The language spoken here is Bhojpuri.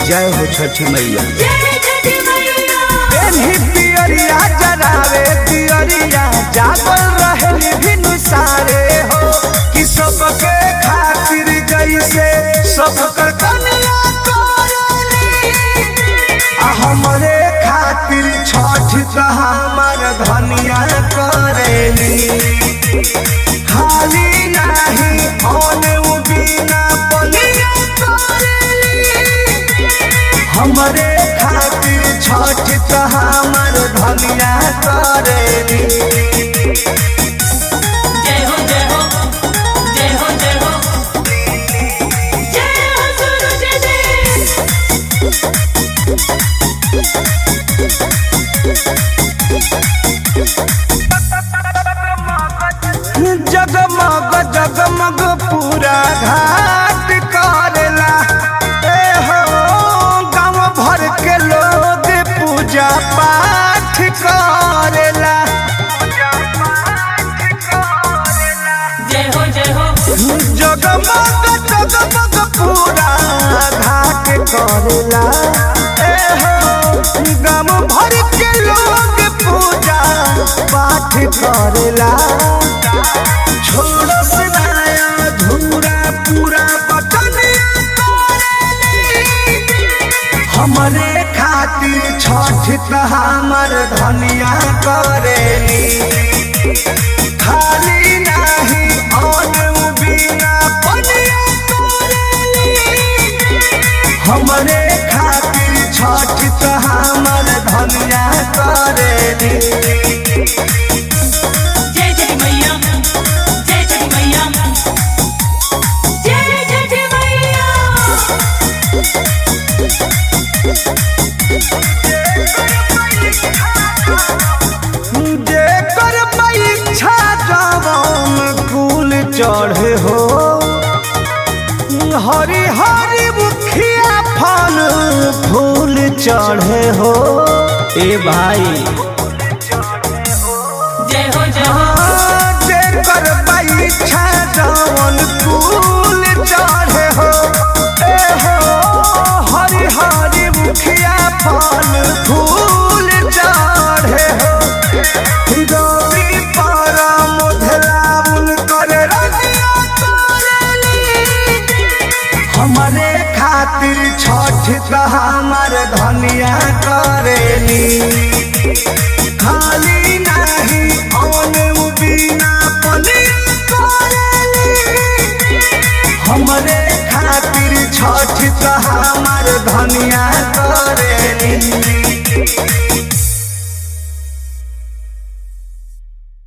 जय हो छठी मैया जय छठी मैया पेन्ही पियरिया जरावे पियरिया जागल रहली भिनु सारे हो कि सबके खातिर जैसे सब कर कन्या करली आ हमरे खातिर छठ त हमर धनिया करेली खाली नाही औने उ बिना बलिया करेली हमरे खातिर छठ त हमर धनिया करेली जय हो जय हो जय हो जय हो जय हो सूरज देव जगमग जगमग पूरा घाट करेला ए हो गांव भर के लोग पूजा पाठ करेला जय हो जय हो जगमग जगमग पूरा घाट करेला ए हो गांव भर के लोग पूजा पाठ करेला छोड़ से नया धूरा पूरा बटनिया करेली हमरे खातिर छठ त हमर धनिया करेली खाली नाही और उ बिना पनिया करेली हमरे खातिर छठ त हमर धनिया करेली जय छठी मैया जय छठी मैया जय छठी मैया जेकर परीक्षा जवान कुल चढ़े हो हरी हरी मुखिया फल फूल चढ़े हो ए भाई जय हो जय हो जेकर परीक्षा जवान कुल चढ़े हो ए हो हरी हरी मुखिया फल फूल चढ़े हो हिरोरी पारा मोधलाउन करे रतिया करेली हमरे खातिर छठ त हमर धनिया करेली खाली नाही औन उ बिना पनिया करेली हमरे खातिर छठ त हमर धनिया करेली